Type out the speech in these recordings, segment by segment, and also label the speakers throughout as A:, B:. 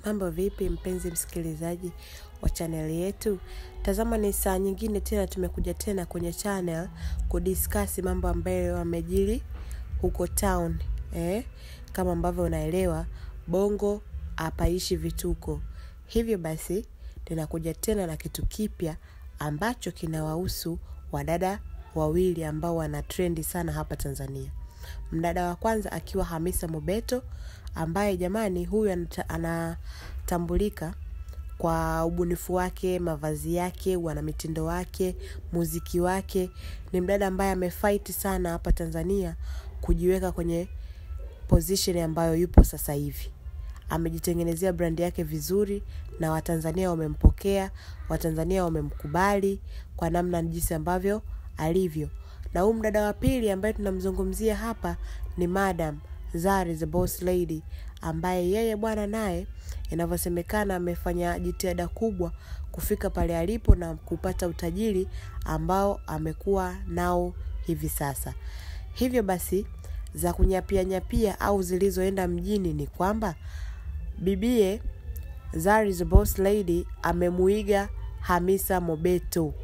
A: Mambo vipi mpenzi msikilizaji wa chaneli yetu? Tazama ni saa nyingine tena tumekuja tena kwenye channel kudiskasi mambo ambayo yamejiri huko town eh? Kama ambavyo unaelewa bongo hapaishi vituko. Hivyo basi ninakuja tena na kitu kipya ambacho kinawahusu wadada wawili ambao wana trendi sana hapa Tanzania. Mdada wa kwanza akiwa Hamisa Mobeto ambaye jamani huyu anata- anatambulika kwa ubunifu wake, mavazi yake, wanamitindo wake, muziki wake. Ni mdada ambaye amefight sana hapa Tanzania kujiweka kwenye position ambayo yupo sasa hivi. Amejitengenezea brandi yake vizuri na Watanzania wamempokea, Watanzania wamemkubali kwa namna jinsi ambavyo alivyo. Na huyu mdada wa pili ambaye tunamzungumzia hapa ni Madam Zari the Boss Lady ambaye yeye bwana naye inavyosemekana amefanya jitihada kubwa kufika pale alipo na kupata utajiri ambao amekuwa nao hivi sasa. Hivyo basi za kunyapia nyapia au zilizoenda mjini ni kwamba bibie Zari the Boss Lady amemuiga Hamisa Mobeto.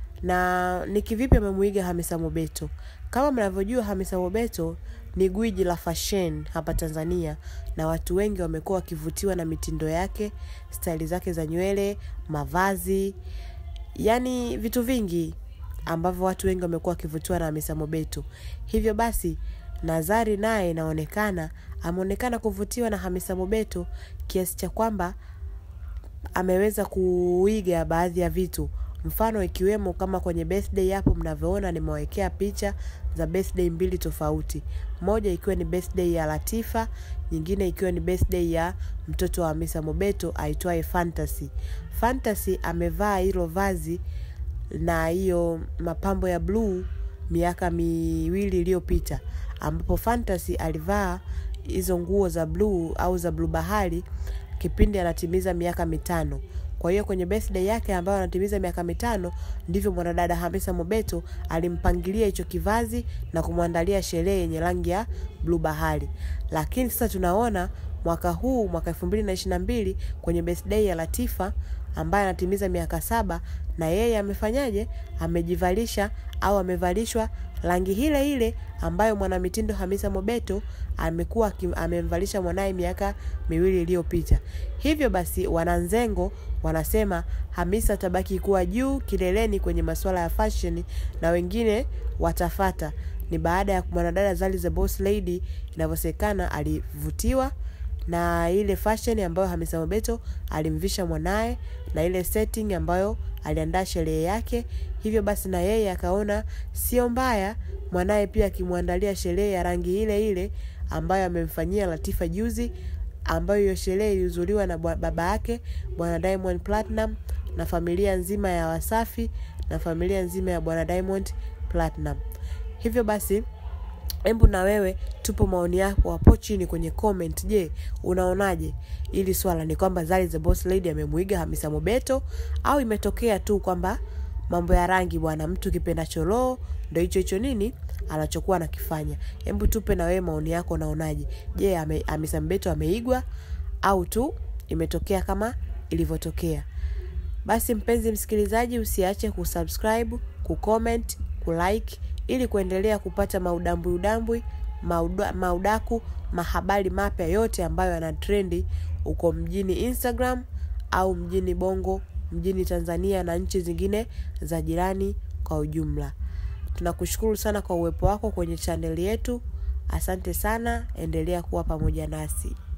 A: Na ni kivipi amemuiga Hamisa Mobeto? Kama mnavyojua Hamisa Mobeto ni gwiji la fashion hapa Tanzania na watu wengi wamekuwa wakivutiwa na mitindo yake, staili zake za nywele, mavazi, yani vitu vingi ambavyo watu wengi wamekuwa wakivutiwa na Hamisa Mobeto. Hivyo basi Nazari naye inaonekana ameonekana kuvutiwa na Hamisa Mobeto kiasi cha kwamba ameweza kuiga baadhi ya vitu mfano ikiwemo kama kwenye birthday hapo mnavyoona nimewekea picha za birthday mbili tofauti moja ikiwa ni birthday ya Latifa nyingine ikiwa ni birthday ya mtoto wa Hamisa Mobeto aitwaye Fantasy Fantasy amevaa hilo vazi na hiyo mapambo ya bluu miaka miwili iliyopita ambapo Fantasy alivaa hizo nguo za bluu au za bluu bahari kipindi anatimiza miaka mitano. Kwa hiyo kwenye birthday yake ambayo anatimiza miaka mitano ndivyo mwanadada Hamisa Mobeto alimpangilia hicho kivazi na kumwandalia sherehe yenye rangi ya bluu bahari. Lakini sasa tunaona mwaka huu mwaka 2022 kwenye birthday ya Latifa ambaye anatimiza miaka saba na yeye amefanyaje? Amejivalisha au amevalishwa rangi ile ile ambayo mwanamitindo Hamisa Mobeto amekuwa aki- amemvalisha mwanaye miaka miwili iliyopita. Hivyo basi wananzengo wanasema Hamisa atabaki kuwa juu kileleni kwenye masuala ya fashion na wengine watafata. Ni baada ya mwanadada Zari the Boss Lady inavyosekana alivutiwa na ile fashion ambayo Hamisa Mobeto alimvisha mwanaye na ile setting ambayo aliandaa sherehe yake. Hivyo basi na yeye akaona sio mbaya mwanaye pia akimwandalia sherehe ya rangi ile ile ambayo amemfanyia Latifa juzi, ambayo hiyo sherehe ilihudhuriwa na bwa- baba yake bwana Diamond Platinum na familia nzima ya Wasafi na familia nzima ya bwana Diamond Platinum. Hivyo basi hebu na wewe tupo maoni yako hapo chini kwenye comment. Je, unaonaje ili swala? Ni kwamba Zari the Boss Lady amemuiga Hamisa Mobeto au imetokea tu kwamba mambo ya rangi bwana, mtu kipenda choloo ndo hicho hicho nini anachokuwa anakifanya? Hebu tupe na wewe maoni yako, unaonaje? Je, ame, Hamisa Mobeto ameigwa au tu imetokea kama ilivyotokea? Basi mpenzi msikilizaji, usiache kusubscribe, kucomment, kulike ili kuendelea kupata maudambwi udambwi mauda, maudaku mahabari mapya yote ambayo yana trendi uko mjini Instagram au mjini Bongo, mjini Tanzania na nchi zingine za jirani kwa ujumla. Tunakushukuru sana kwa uwepo wako kwenye chaneli yetu. Asante sana, endelea kuwa pamoja nasi.